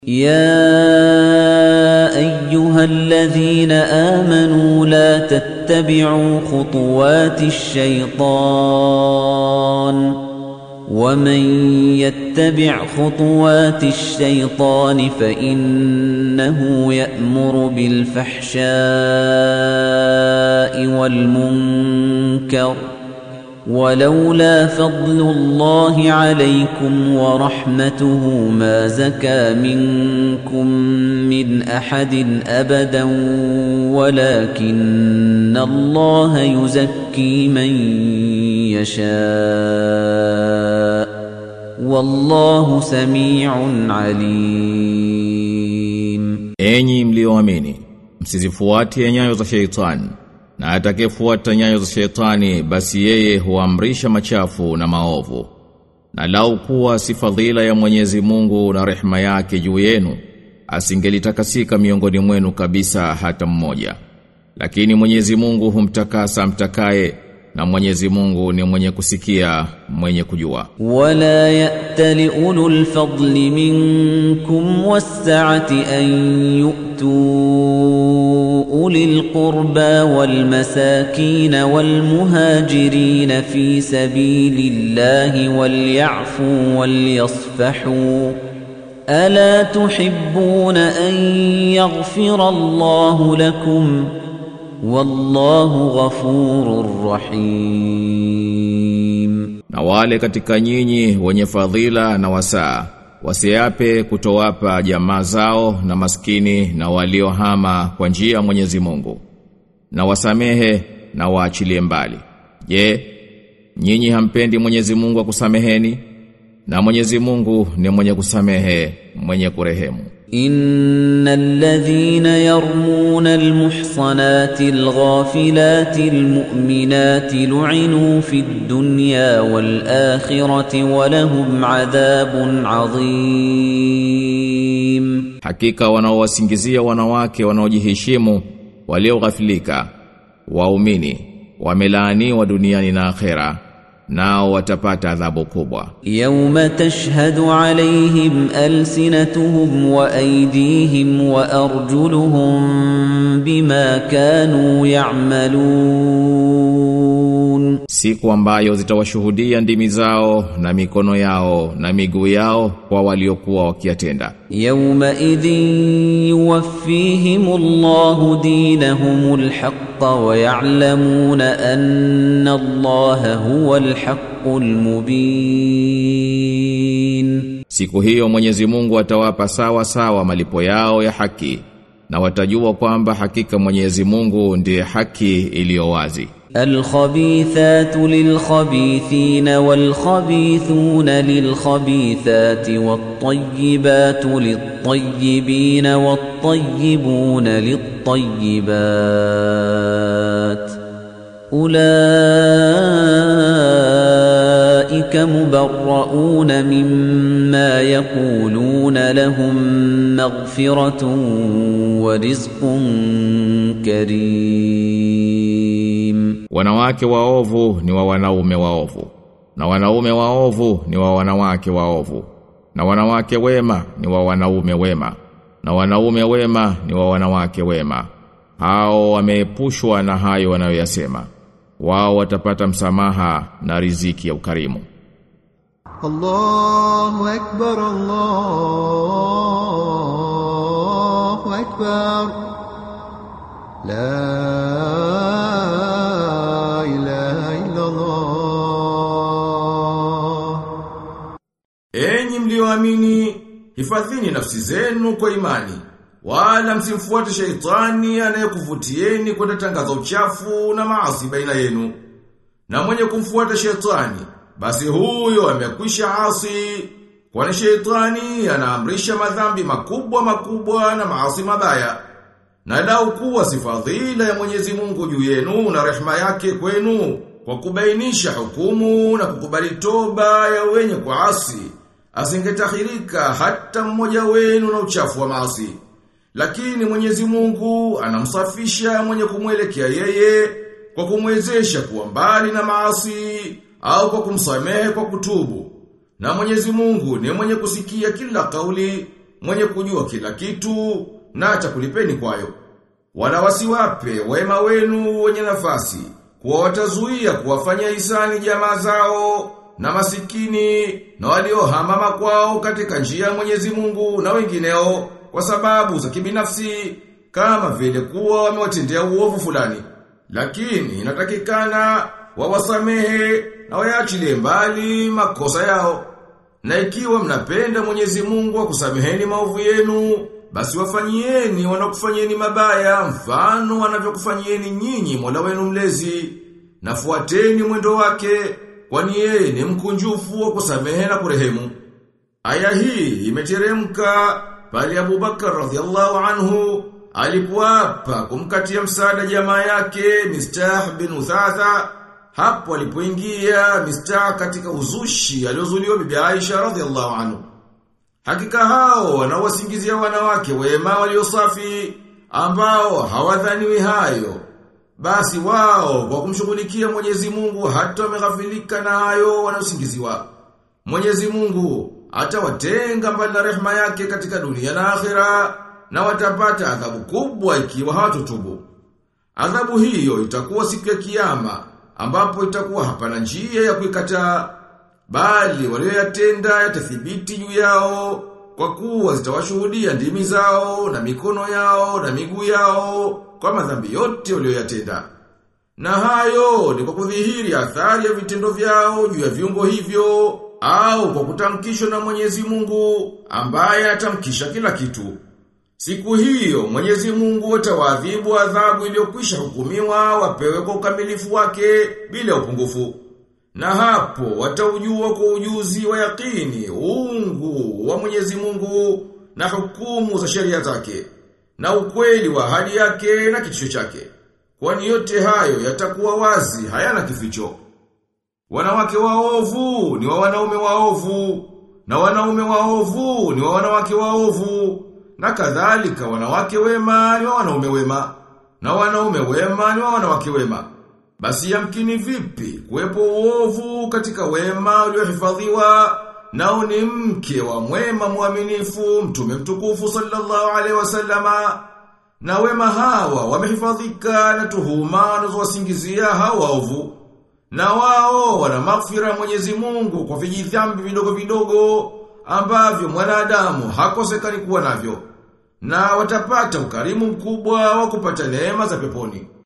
يا ايها الذين امنوا لا تتبعوا خطوات الشيطان ومن يتبع خطوات الشيطان فانه يأمر بالفحشاء والمنكر ولولا فضل الله عليكم ورحمته ما زكى منكم من احد ابدا ولكن الله يزكي من يشاء والله سميع عليم Enyi mlioamini, msizifuatie nyayo za sheitani. Na atakayefuata nyayo za sheitani basi yeye huamrisha machafu na maovu. Na lau kuwa si fadhila ya Mwenyezi Mungu na rehema yake juu yenu, asingelitakasika miongoni mwenu kabisa hata mmoja. Lakini Mwenyezi Mungu humtakasa mtakaye na Mwenyezi Mungu ni mwenye kusikia, mwenye kujua. ولا يأت لأولو الفضل منكم والسعة أن يؤتوا أولي القربى والمساكين والمهاجرين في سبيل الله وليعفوا وليصفحوا ألا تحبون أن يغفر الله لكم والله غفور رحيم Na wale katika nyinyi wenye fadhila na wasaa wasiape kutowapa jamaa zao na maskini na waliohama kwa njia ya Mwenyezi Mungu na wasamehe na waachilie mbali. Je, nyinyi hampendi Mwenyezi Mungu akusameheni? Na Mwenyezi Mungu ni mwenye kusamehe, mwenye kurehemu. إن الذين يرمون المحصنات الغافلات المؤمنات لعنوا في الدنيا والآخرة ولهم عذاب عظيم Hakika wanaowasingizia wanawake wanaojiheshimu walioghafilika waumini wamelaaniwa duniani na akhera nao watapata adhabu kubwa. يوم تشهد عليهم ألسنتهم وأيديهم وأرجلهم بما كانوا يعملون Siku ambayo zitawashuhudia ndimi zao na mikono yao na miguu yao kwa waliokuwa wakiyatenda. يومئذ يوفيهم الله دينهم الحق ويعلمون أن الله هو الحق المبين Siku hiyo Mwenyezi Mungu atawapa sawa sawa malipo yao ya haki na watajua kwamba hakika Mwenyezi Mungu ndiye haki iliyo wazi. الخبيثات للخبيثين والخبيثون للخبيثات والطيبات للطيبين والطيبون للطيبات أولئك مبرؤون مما يقولون لهم مغفرة ورزق كريم Wanawake waovu ni wa wanaume waovu na wanaume waovu ni wa wanawake waovu na wanawake wema ni wa wanaume wema na wanaume wema ni wa wanawake wema hao wameepushwa na hayo wanayoyasema wao watapata msamaha na riziki ya ukarimu الله أكبر الله أكبر لا إله إلا الله Enyi mlioamini, hifadhini nafsi zenu kwa imani, wala msimfuate sheitani anayekuvutieni kwenda tangaza uchafu na maasi baina yenu. Na mwenye kumfuata sheitani, basi huyo amekwisha asi, kwani sheitani anaamrisha madhambi makubwa makubwa na maasi mabaya. Na lau kuwa si fadhila ya Mwenyezi Mungu juu yenu na rehema yake kwenu kwa kubainisha hukumu na kukubali toba ya wenye kuasi, asingetahirika hata mmoja wenu na uchafu wa maasi. Lakini Mwenyezi Mungu anamsafisha mwenye kumwelekea yeye kwa kumwezesha kuwa mbali na maasi au kwa kumsamehe kwa kutubu. Na Mwenyezi Mungu ni mwenye kusikia kila kauli mwenye kujua kila kitu na atakulipeni kwayo. Wala wasiwape wema wenu wenye nafasi kuwa watazuia kuwafanya hisani jamaa zao na masikini na waliohama makwao katika njia ya Mwenyezi Mungu na wengineo kwa sababu za kibinafsi kama vile kuwa wamewatendea uovu fulani. Lakini inatakikana wawasamehe na wayaachilie mbali makosa yao. Na ikiwa mnapenda Mwenyezi Mungu akusameheni maovu yenu, basi wafanyieni wanakufanyieni mabaya mfano wanavyokufanyieni nyinyi Mola wenu mlezi. Na fuateni mwendo wake, kwani yeye ni mkunjufu wa kusamehe na kurehemu. Aya hii imeteremka pale Abubakar radhiallahu anhu alipoapa kumkatia msaada jamaa yake Mistah bin Uthatha hapo alipoingia Mistah katika uzushi aliozuliwa bibi Aisha radhiallahu anhu. Hakika hao wanawasingizia wanawake wema waliosafi ambao hawadhaniwi hayo. Basi wao kwa kumshughulikia Mwenyezi Mungu hata wameghafilika na hayo wanaosingiziwa. Mwenyezi Mungu atawatenga mbali na rehema yake katika dunia na akhera na watapata adhabu kubwa ikiwa hawatotubu. Adhabu hiyo itakuwa siku ya kiyama ambapo itakuwa hapana njia ya kuikataa bali walioyatenda yatathibiti juu yao kwa kuwa zitawashuhudia ndimi zao na mikono yao na miguu yao kwa madhambi yote walioyatenda. Na hayo ni kwa kudhihiri athari ya vitendo vyao juu ya viungo hivyo au kwa kutamkishwa na Mwenyezi Mungu ambaye atamkisha kila kitu. Siku hiyo Mwenyezi Mungu atawaadhibu adhabu iliyokwisha hukumiwa wapewe kwa ukamilifu wake bila upungufu. Na hapo wataujua kwa ujuzi wa yakini uungu wa Mwenyezi Mungu na hukumu za sheria zake na ukweli wa ahadi yake na kitisho chake. Kwani yote hayo yatakuwa wazi hayana kificho. Wanawake waovu ni wa wanaume waovu na wanaume waovu ni wa wanawake waovu na kadhalika wanawake wema ni wa wanaume wema na wanaume wema ni wa wanawake wema. Basi yamkini vipi kuwepo uovu katika wema uliohifadhiwa nao ni mke wa mwema mwaminifu mtume mtukufu sallallahu alaihi wasallama na wema hawa wamehifadhika na tuhuma wanazowasingizia hao waovu na wao wana maghfira Mwenyezi Mungu kwa vijidhambi vidogo vidogo ambavyo mwanadamu hakosekani kuwa navyo na watapata ukarimu mkubwa wa kupata neema za peponi.